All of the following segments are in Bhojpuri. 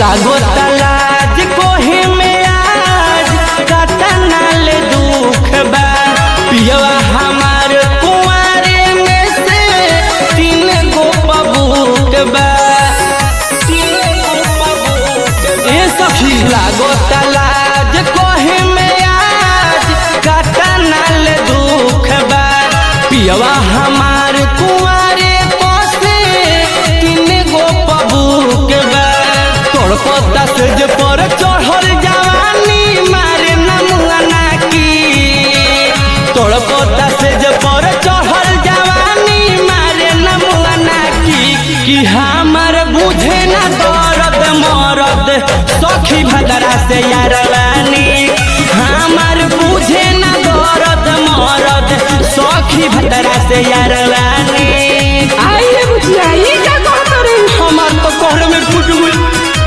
लागो तलाज कोहे में आज कतना ले दुख बा पियवा हमार कुंवारे में से तीन गो पबूक बा तीन गो पबूक बा। ए सखी लागो तलाज कोहे में आज कतना ले दुख बा पियवा हमार कुंवारे पसे तीन गो पबूक बा तोड़ पता से जे पर चढ़ल जवानी मारे नमुआना की तोड़ पता से जे पर चढ़ल जवानी मारे नमुआना की कि हमर बुझे ना दर्द मरद सखी भदरा से यारवानी हमर बुझे ना दर्द मरद सखी भदरा से यारवानी आई रे बुचिया ये क्या कहत रे हमार तो कहले में फूट गई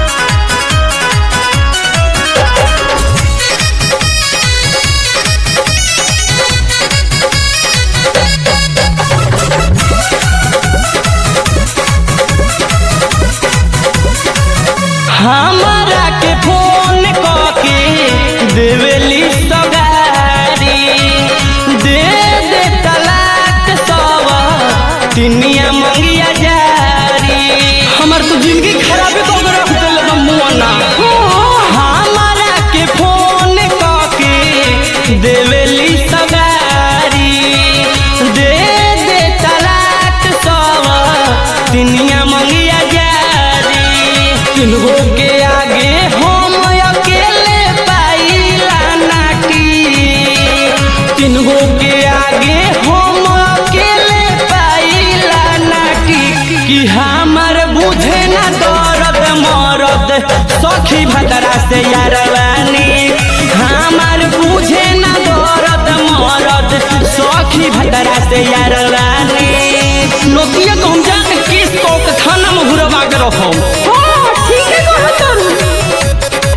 हमारा के फोन कके देवेली सगारी दे दे तलाक सब तिनिया मंगिया जारी हमर तो जिंदगी खराब कर के रख देले बा मुआना हमारा के फोन कके देवेली सगारी दे दे तलाक सब तिनिया मंगिया जारी किन्हो के आगे हम अकेले पाइला नाटी किन्हो के आगे हम अकेले पाइला नाटी कि हमर बुझे ना दर्द मरद सखी भदरा से यारवानी हमर बुझे ना दर्द मरद सखी भदरा से यारवानी नोकिया को हम जाके किस को के खाना में घुरवा के रखो हां ठीक है कहत रे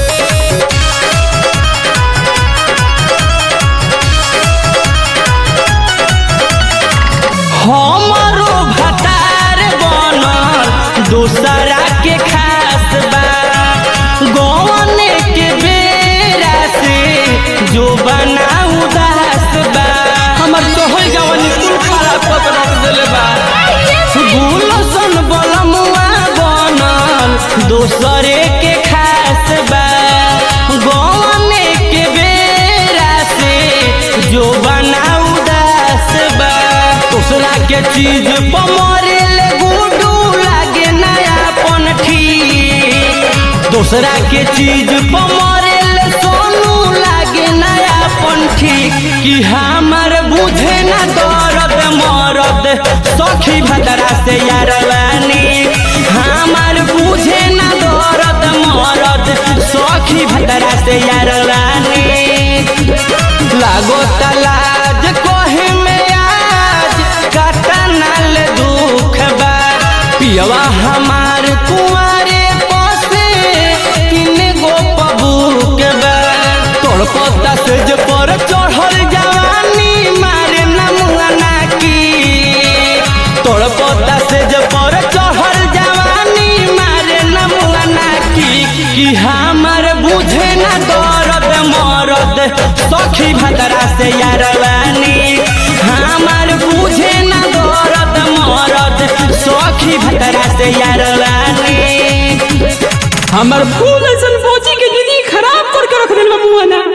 हमारो भतार बनल दूसरा के खास बा गौने के बेरा से जो बना उदास बा हमर तोहर जवानी कुल खराब कर के रख देले बा गुलशन बलमुआ बनल दूसरे के खास बा गौने के बेरा से जो बना उदास बा दूसरा के चीज पर मरे ले गुडू लागे नयापन ठीक दूसरा के चीज पर मरे ले सोनू लागे नयापन ठीक कि हमर बुझे ना दर्द मरद सखी भदरा से यारवानी हमर बुझे ना दर्द मरद सखी भदरा से यारवानी लागो तलाज कोहे में आज कतना ले दुख बा पियवा हमार कुंवारे पसे तीन गो पबूक बा तोड़ पता से जे पर चढ़ल जवानी मारे नमुआना की तोड़ पता से जे पर चढ़ल जवानी मारे नमुआना की कि हमर बुझे ना दर्द मरद सखी भदरा से यारवानी हमर बुझे ना दर्द मरद सखी भदरा से यारवानी हमर फूल ऐसन बोची के दीदी खराब करके रख देल बा मुआना